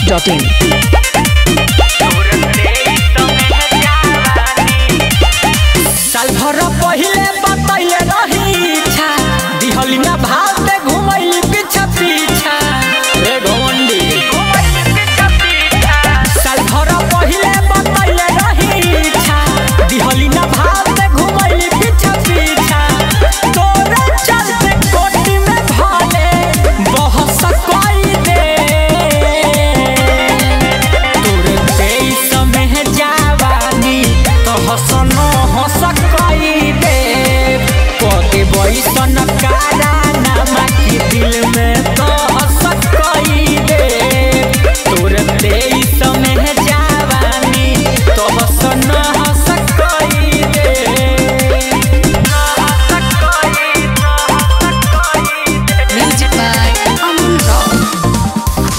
masti.in. साल भर पहिले बतैले रही इच्छा दिहली ना भाव में घुमैली पीछा पीछा रे घमंडी साल भर पहिले बतैले रही इच्छा दिहली ना भाव में घुमैली पीछा पीछा तोरा चलते कोटी में भाले बहस कोई दे तोरे तेईस में जवानी तो हसन हस कई दे पके बैसन कारा नामा की दिल में तो हस कई दे तोरे तेईस में जवानी तो हसन हस कई दे हस कई Music by Amun Rock.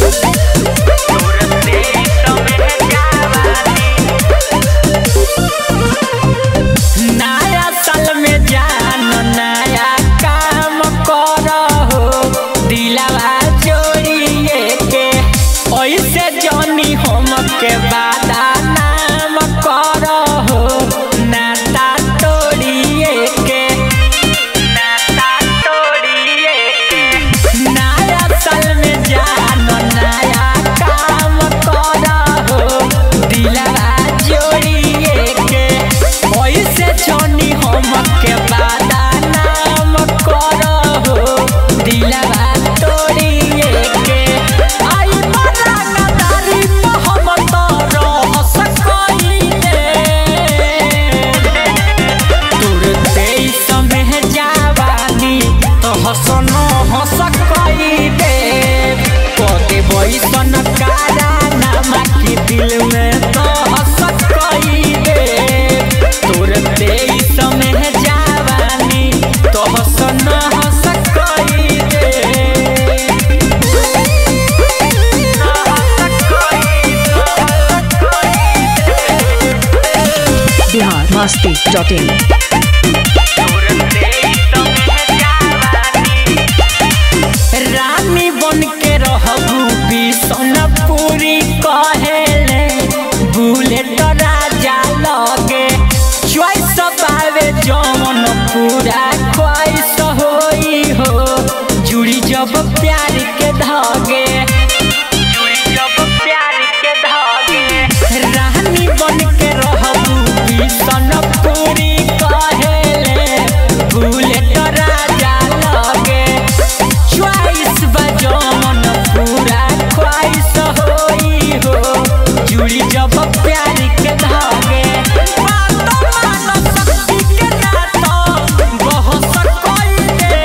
नया साल में जान नया काम करहो दिलवा जोड़िए के ऐसे जनी हम के बादा नाम करहो नाता तोड़िए के नाता तोड़िए के नया साल में जान नया काम करहो दिलवा जोड़िए के ऐसे जनी हम के बादा नाम करहो दिलवा तोड़िए के आई बड़ा गदारी हम तो रह सकइले तोर तेईस में जवानी तो हसन हस कई दे पदे बैसन कारा नामा की दिल में तो हस कई दे तोर तेईस में जवानी तो हसन हस कई दे Bihar masti.in. रानी बन के रहबू बिसनपुरी कहेले बुलेट राजा लगे चॉइस पावे जमन पूरा ख्वाइस होई हो जुड़ी जब प्यार के धागे जुड़ी जब प्यार के धागे रानी बन के रहबू बिसनपुरी कहेले बुलेट राजा लगे च्वाइस बजमन पूरा ख्वाइस होई हो जुड़ी जब प्यार के धागे बात मान शक्ति के नाता बहस कइले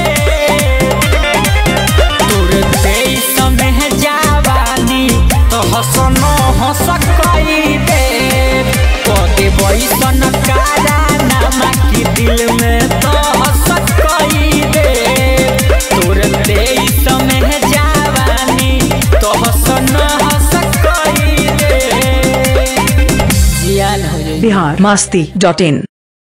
तोर तेईस में जवानी तो हसन हस कई दे पदे बैसन कारा नामा की दिल में तो हस कई दे तोर तेईस में जवानी तो हसन हस कई दे जियान हो जाई Bihar masti.in.